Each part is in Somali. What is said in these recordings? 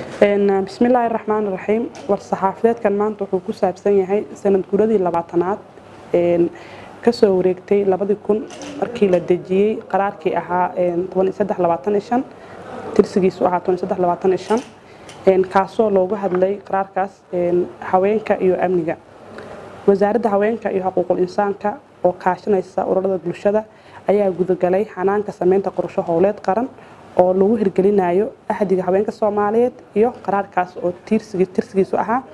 bismillaahi raxmaan raxiim war-saxaafadeedkan maanta wuxuu ku saabsan yahay sanad guradii labaatanaad kasoo wareegtay labadii kun markii la dejiyey qaraarkii ahaa tirsigiisu ahaa kaasoo loogu hadlay qaraarkaas haweenka iyo amniga wasaaradda haweenka iyo xuquuqul insaanka oo kaashanaysa ururada bulshada ayaa gudagalay xanaanka sameynta qorsho howleed qaran oo lagu hirgelinayo ahdiga haweenka soomaaliyeed iyo qaraarkaas oo tirsigiisu ahaa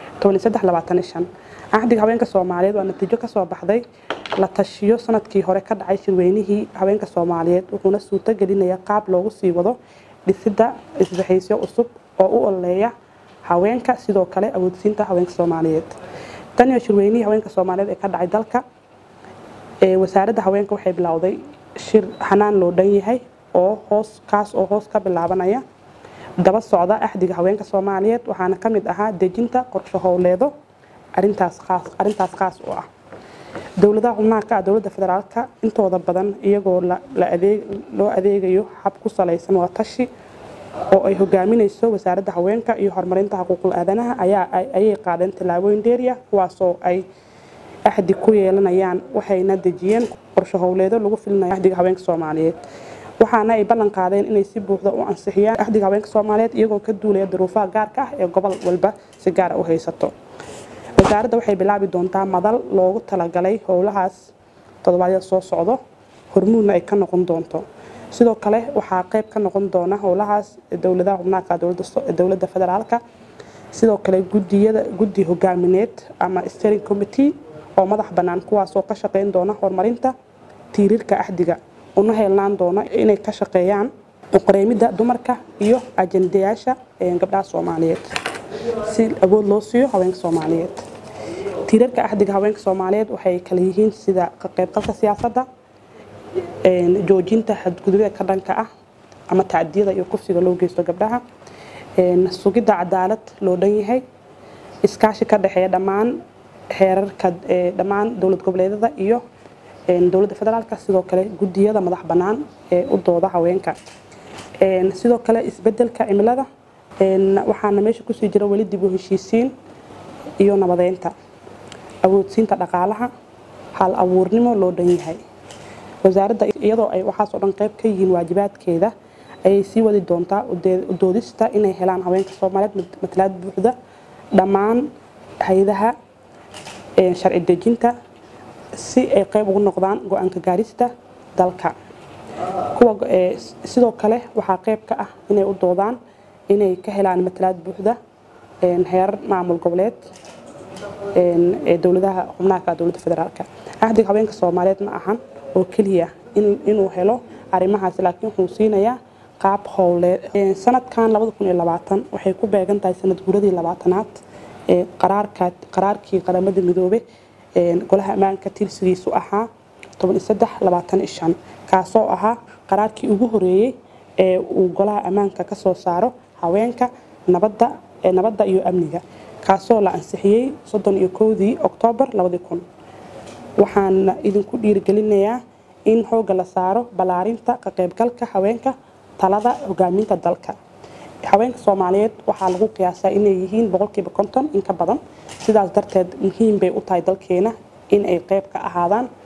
ahdiga haweenka soomaaliyeed waa natiijo kasoo baxday la tashiyo sanadkii hore ka dhacay shirweynihii haweenka soomaaliyeed wuxuuna suurto gelinaya qaab loogu sii wado dhisida isbaxaysyo cusub oo u ololeeya haweenka sidoo kale awoodsiinta haweenka soomaaliyeed taniyo shirweynihii haweenka soomaaliyeed ee ka dhacay dalka wasaaradda haweenka waxay bilowday shir xanaan loo dhan yahay oo hoos kaas oo hoos ka bilaabanaya daba socda axdiga haweenka soomaaliyeed waxaana ka mid ahaa dejinta qorsho howleedo arintaas qaas u ah dowladaha xubnaha ka ah dowladda federaalka intooda badan iyagoo loo adeegayo hab ku salaysan waa tashi oo ay hogaaminayso wasaaradda haweenka iyo horumarinta xuquuqul aadanaha ayay qaadeen tallaabooyin dheeriya kuwaasoo ay axdi ku yeelanayaan waxayna dejiyeen qorsho howleedo lagu filinayo axdiga haweenka soomaaliyeed waxaana ay ballan qaadeen inay si buuxda u ansixiyaan axdiga haweenka soomaaliyeed iyagoo ka duulaya duruufaha gaarka ah ee gobol walba si gaara u haysato wasaaradda waxay bilaabi doontaa madal loogu talagalay howlahaas toddobaadyada soo socdo hormuudna ay ka noqon doonto sidoo kale waxaa qayb ka noqon doona howlahaas dowladaha xubnaaka dowladda federaalka sidoo kale guddi hogaamineed ama steering committee oo madax bannaan kuwaasoo ka shaqeyn doona horumarinta tiiriirka axdiga una heelnaan doona inay ka shaqeeyaan uqareemidda dumarka iyo ajendayaasha gabdhaha soomaaliyeed si awood loo siiyo haweenka soomaaliyeed tiirarka axdiga haweenka soomaaliyeed waxay kala yihiin sida ka qaybgalka siyaasadda joojinta xadgudubida ka dhanka ah ama tacdiyada iyo kufsiga loo geysto gabdhaha sugidda cadaalad loo dhan yahay iskaashi ka dhexeeya dhammaan xeerarka dhammaan dowlad goboleedyada iyo dowladda federaalka sidoo kale guddiyada madax bannaan ee u dooda haweenka sidoo kale isbedelka cimilada waxaana meesha kusii jira weli dib u heshiisiin iyo nabadeynta awoodsiinta dhaqaalaha hal abuurnimo loo dhan yahay wasaaradda iyadoo ay waxaasoo dhan qayb ka yihiin waajibaadkeeda ayay sii wadi doontaa udoodista inay helaan haweenka soomaaliyeed matalaad buuxda dhammaan hay-adaha sharci dejinta si ay qayb ugu noqdaan go-aanka gaarista dalka sidoo kale waxaa qayb ka ah inay u doodaan inay ka helaan matalaad buuxda heerar maamul goboleed ee dowladaha xubnaha ka dowladda federaalka axdiga haweenka soomaaliyeed ma ahan oo keliya inuu helo arrimahaas laakiin wuxuu siinayaa qaab howleed sanadkan waxay ku beegan tahay sanad guradii labaatanaad ee qaraarkii qaramada midoobe golaha ammaanka tirsigiisu ahaa kaasoo ahaa qaraarkii ugu horeeyey ee uu golaha ammaanka ka soo saaro haweenka nabadda iyo amniga kaasoo la ansixiyey soddon iyo kowdii oktoobar waxaana idinku dhiirigelinayaa in xoogga la saaro ballaarinta ka qaybgalka haweenka talada hogaaminta dalka haweenka soomaaliyeed waxaa lagu qiyaasaa inay yihiin boqolkiiba konton in ka badan sidaas darteed muhiim bay u tahay dalkeena in ay qayb ka ahaadaan